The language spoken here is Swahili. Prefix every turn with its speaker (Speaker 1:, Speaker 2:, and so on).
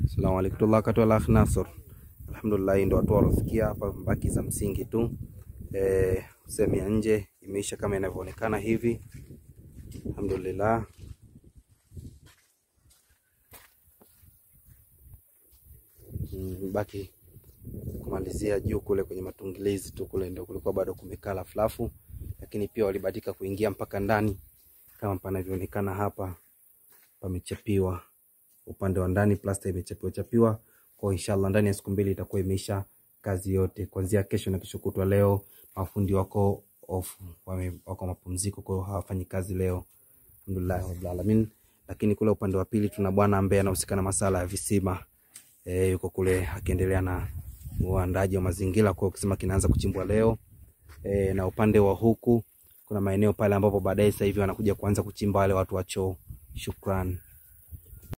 Speaker 1: Assalamu alaikum tullah katwala akh Nasor. Alhamdulillah, ndo watu walofikia hapa, mbaki za msingi tu. Eh, sehemu ya nje imeisha kama inavyoonekana hivi. Alhamdulillah. Mm, baki kumalizia juu kule kwenye matungilizi tu kule ndio kulikuwa bado kumekaa lafulafu, lakini pia walibahatika kuingia mpaka ndani kama panavyoonekana hapa, pamechapiwa upande wa ndani, plasta imechapiwa chapiwa. Kwa inshallah ndani ya siku mbili itakuwa imeisha kazi yote, kuanzia kesho na kesho kutwa. Leo mafundi wako off, wame, wako mapumziko, kwa hiyo hawafanyi kazi leo, alhamdulillah rabbil alamin. Lakini kule upande wa pili tuna bwana ambaye anahusika na masala ya visima e, yuko kule akiendelea na uandaji wa mazingira, kwa kisima kinaanza kuchimbwa leo e, na upande wa huku kuna maeneo pale ambapo baadaye sasa hivi wanakuja kuanza kuchimba wale watu wa choo. Shukran.